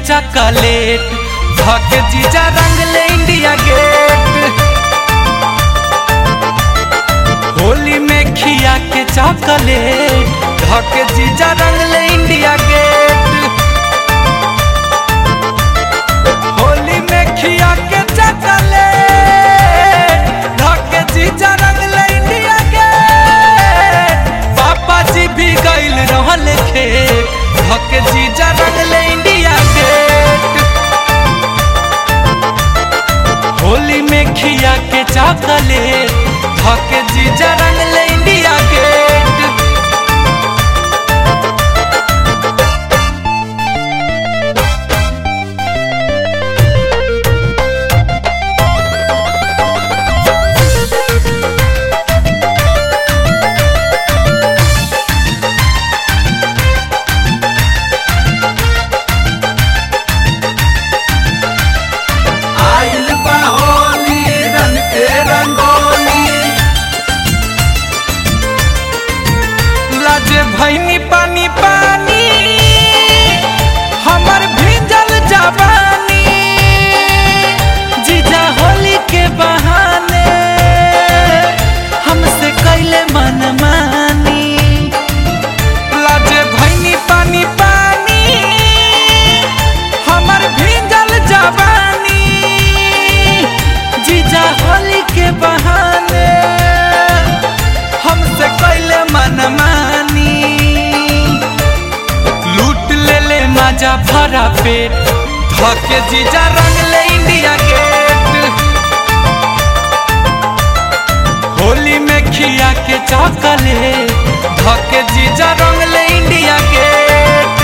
chocolate धके जीजा रंग ले इंडिया गेट होली में खिया के चॉकलेट धके जीजा रंग ले इंडिया गेट होली में खिया के चॉकलेट धके जीजा रंग ले इंडिया गेट पापा जी भी गइल रहल खेत धके जीजा रंग ले इंडिया गेट होली में खिया के चॉकलेट धके जीजा रंग ले इंडिया गेट आइल बा होली रंग के रंगोली लाजे भैनी पानी पानी हमर भीजल जवानी जीजा होली के बहाने हमसे कैले मन मानी लाजे भैनी पानी पानी हमर भीजल जवानी जीजा होली के बहाने हमसे कैले मन मानी लूट ले ले मजा भरा पेट धके जीजा रंग ले इंडिया गेट होली में खिया के चॉकलेट धके जीजा रंग ले इंडिया गेट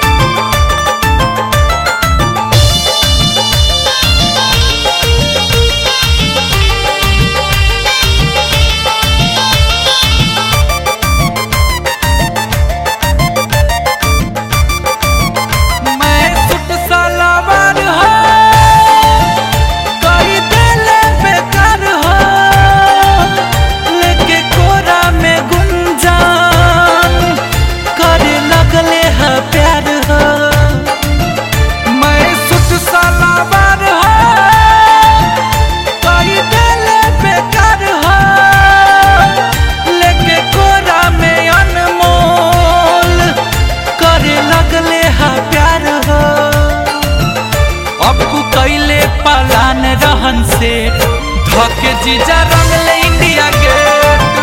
मैं सुट सलावार हो कई देले बेकार हो लेके कोरा में गुंजान करे लगले है प्यार हो मैं सुट सलावार हो कई देले बेकार हो लेके कोरा में अनमोल करे लगले है प्यार हो अब कु कैले पालान रहन से धके जीजा रंग ले इंडिया गेट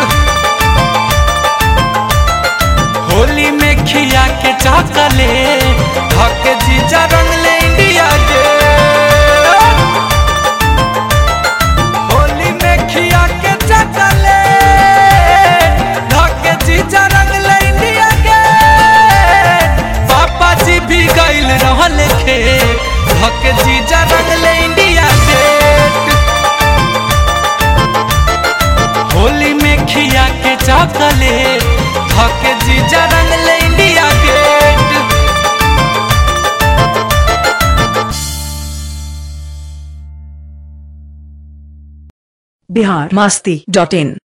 होली में खिया के चॉकलेट धके जीजा रंग ले इंडिया गेट होली में खिया के चॉकलेट धके जीजा रंग ले इंडिया गेट पापा जी भी गइल रहल खेत धके जीजा रंग ले इंडिया गेट होली में खिया के चॉकलेट धके जीजा रंग ले India Gate Bihar Masti dot इन